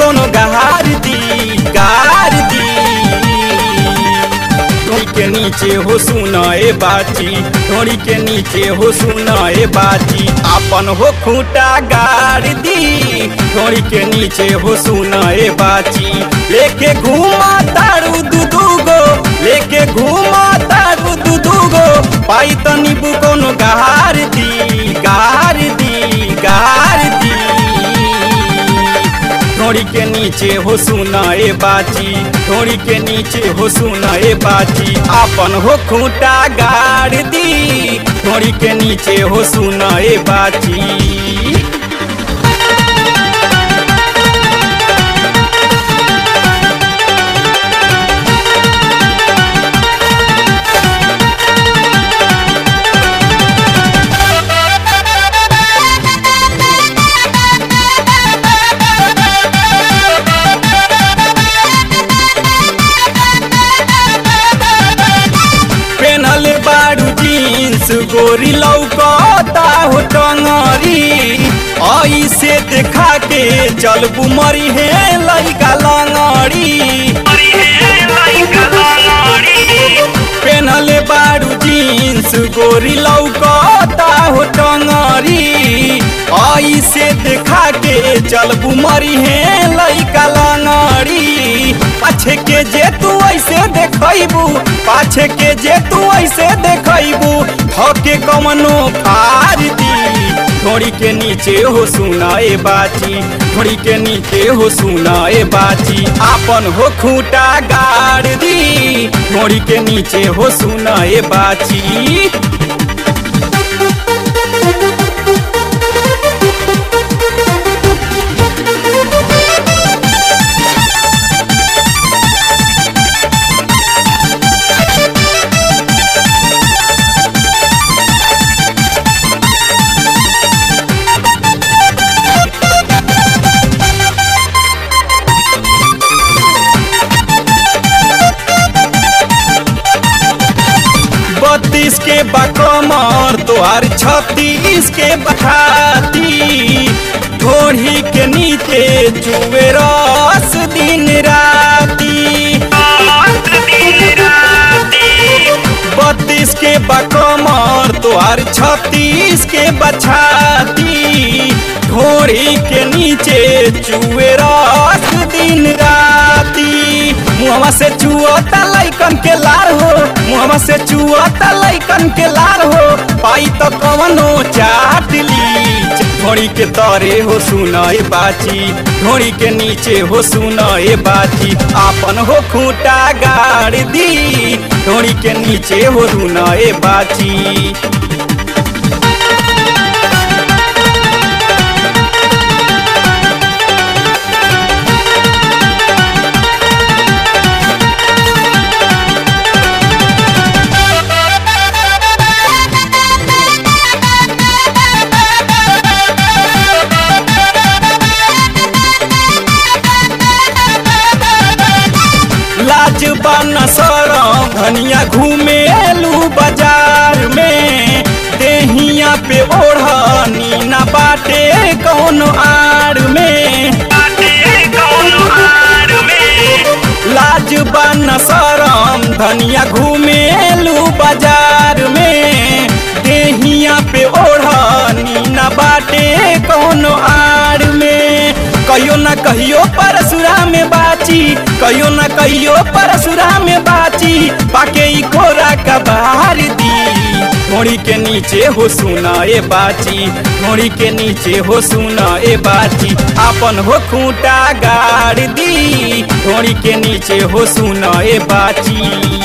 कोनो गहार दी गार दी ढोड़ी के नीचे हो सुना ए बाची ढोड़ी के नीचे हो सुना ए बाची आपन हो खूंटा गाड़ दी ढोड़ी के नीचे हो सुना ए बाची लेके घूमा तारू दू दू गो लेके घूमा तारू दू दू गो पाई तो नीबू कोनो गहार दी गार दी गार दी ढोड़ी के नीचे हो सुना ए बाची ढोड़ी के नीचे हो सुना ए बाची आपन हो खूंटा गाड़ दी ढोड़ी के नीचे हो सुना ए बाची पेनल बारू जीन्स गोरी लौकता हो टंगरी ऐसे देखा के चलबू मरी है लइका लंगड़ी पेनल बारू जीन्स गोरी लौकता हो टंगरी ऐसे देखा के चलबू मरी है लइका लंगड़ी पाछे के जे तू ऐसे देखबू पाछे के जे तू ऐसे देखबू थके कमनो फार दी घोड़ी के नीचे हो सुना ए बाची घोड़ी के नीचे हो सुना ए बाची आपन हो खूंटा गाड़ दी घोड़ी के नीचे हो सुना ए बाची बत्तीस के बकमर तोहार छत्तीस के बखाती ढोढ़ी के नीचे चुए रस दिन राती बत्तीस के बकमर तोहार छत्तीस के बछाती ढोढ़ी के नीचे चुए रस दिन राती मुहवा से चुअता लइकन के लार हो मुहवा से चुअता लइकन के लार हो पाई तो कवनो चाट ली घोड़ी के तरे हो सुना ए बाची घोड़ी के नीचे हो सुना ए बाची आपन हो खूंटा गाड़ दी घोड़ी के नीचे हो सुना ए बाची लाज बन सरम धनिया घूमेलू बाजार में देहिया पे ओढ़नी ना बाटे कौन आड़ में लाज बन सरम धनिया घूमेलू बाजार में देहिया पे ओढ़नी ना बाटे कौन आड़ में कहियो ना कहियो परसुरा में बाची कहियो ना कहियो परसुरा में बाची पाके ई कोरा का बाहर दी घोड़ी के नीचे हो सुना ए बाची घोड़ी के नीचे हो सुना ए बाची आपन हो खूंटा गाड़ दी घोड़ी के नीचे हो सुना ए बाची